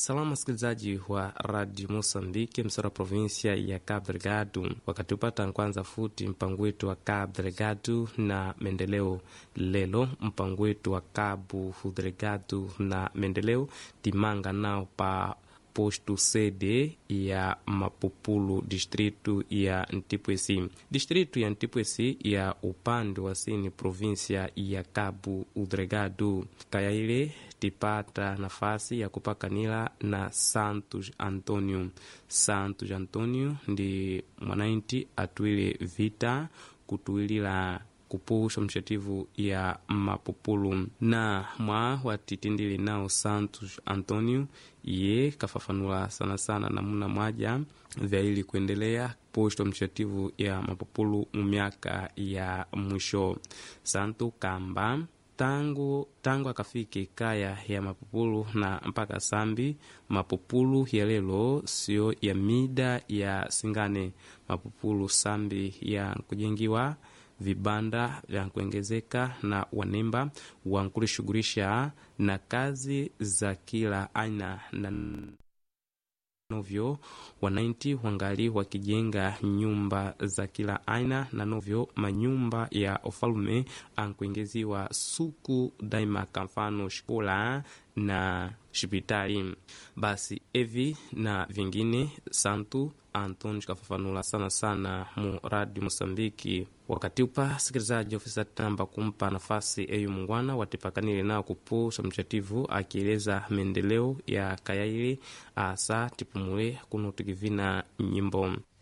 Salamu wasikilizaji wa Radio Mosambiki, msara provinsia ya Cabo Delgado, wakati upata kwanza futi mpango wetu wa Cabo Delgado na maendeleo. Lelo mpango wetu wa Cabo Delgado na maendeleo timanga nao pa posto sede ya Mapupulu, distritu ya Ntipwesi. Distritu ya Ntipwesi ya upande wa sini provinsia ya Cabo Delgado. Kaya ile tipata nafasi ya kupakanila na Santos Antonio. Santos Antonio ndi mwanainti atwile vita kutuilila kupusha mshativu ya Mapupulu na mwa watitindili nao Santos Antonio ye kafafanula sana sana namuna mwaja vyaili kuendelea posto mshativu ya Mapupulu mu miaka ya mwisho. Santo kamba tangu tangu akafike kaya ya Mapupulu na mpaka sambi Mapupulu ya lelo sio ya mida ya singane Mapupulu sambi ya kujengiwa vibanda vya kuongezeka na wanemba wankulishughulisha na kazi za kila aina na novyo wanainti wangali wakijenga nyumba za kila aina na novyo manyumba ya ufalume ankuingeziwa suku daima kamfano shikola na shipitali basi evi na vingine santu Antoni kafafanula sana sana mu Radio Mosambiki wakati upa sikilizaji ofisa tamba kumpa nafasi eyu mungwana watipakanile nao kupusha mchativu akieleza maendeleo ya kayaili asa tipumule kuno tikivina nyimbo